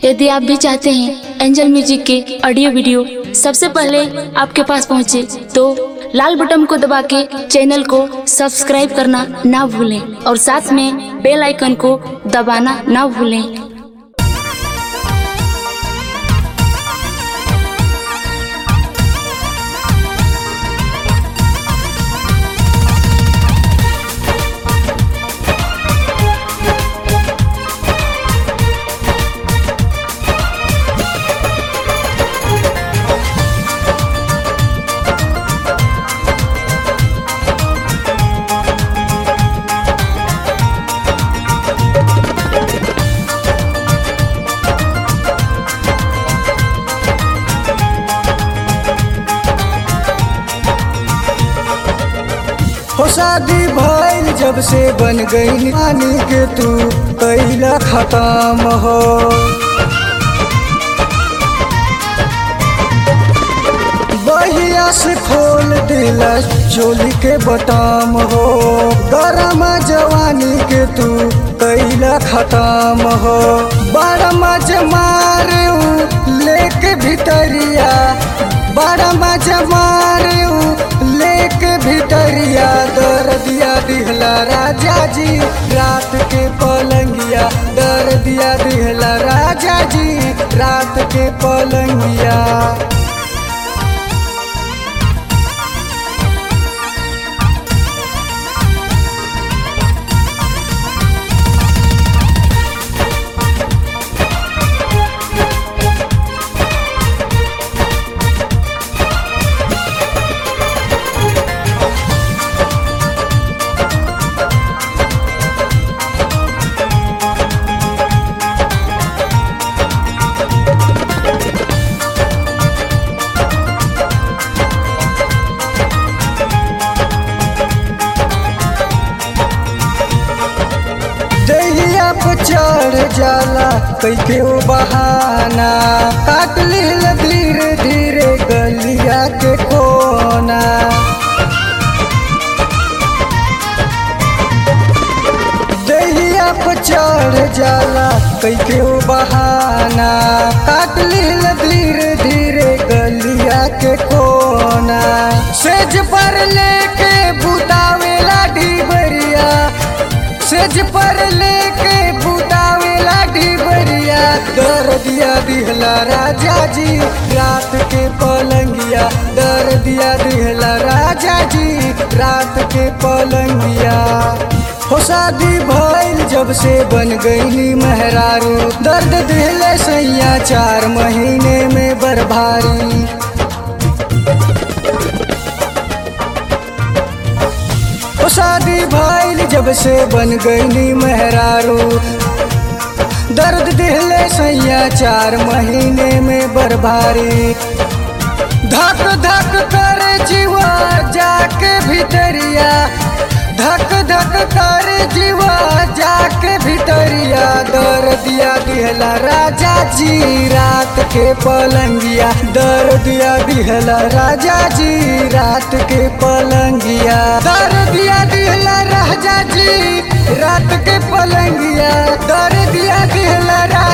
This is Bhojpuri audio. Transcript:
यदि आप भी चाहते हैं एंजल म्यूजिक के ऑडियो वीडियो सबसे पहले आपके पास पहुंचे तो लाल बटन को दबा के चैनल को सब्सक्राइब करना ना भूलें और साथ में बेल आइकन को दबाना ना भूलें हो शादी भइल जब से बन गई नानी के तू कैला खत्म हो बहिया से खोल दिला चोली के बटाम हो गरम जवानी के तू कैला खत्म हो बड़ा मज मारे लेके भितरिया बड़ा मज मारे लेके भितरिया दर दिया दिहला राजा जी रात के पलंगिया दर दिया दिहला राजा जी रात के पलंगिया दहिया पे चढ़ जाला कैके ओ बहाना काट लील धीरे धीरे गलिया के कोना दहिया पे चढ़ जाला कैके ओ बहाना काट लील धीरे धीरे गलिया के कोना सेज पर लेके बुतावेला ढीबरिया सेज पर लेके बुतावेला ढीबरिया दर दिया दिहला राजा जी रात के पलंगिया दर दिया दिहला राजा जी रात के पलंगिया हो शादी भइल जब से बन गईली मेहरारू दर्द दिले सैया चार महीने में बर्भारी ओ शादी भइल जब से बन गईली मेहरारू दर्द दिहले सैया चार महीने में बर्भारी धक धक कर जीवा जाके भीतरिया धक धक कर जीवा जाके भीतरिया दर दिया दिहला राजा जी रात के पलंगिया दर दिया दिहला राजा जी रात के पलंगिया दर दिया दिहला राजा जी रात के पलंगिया दर दिया दिहला राजा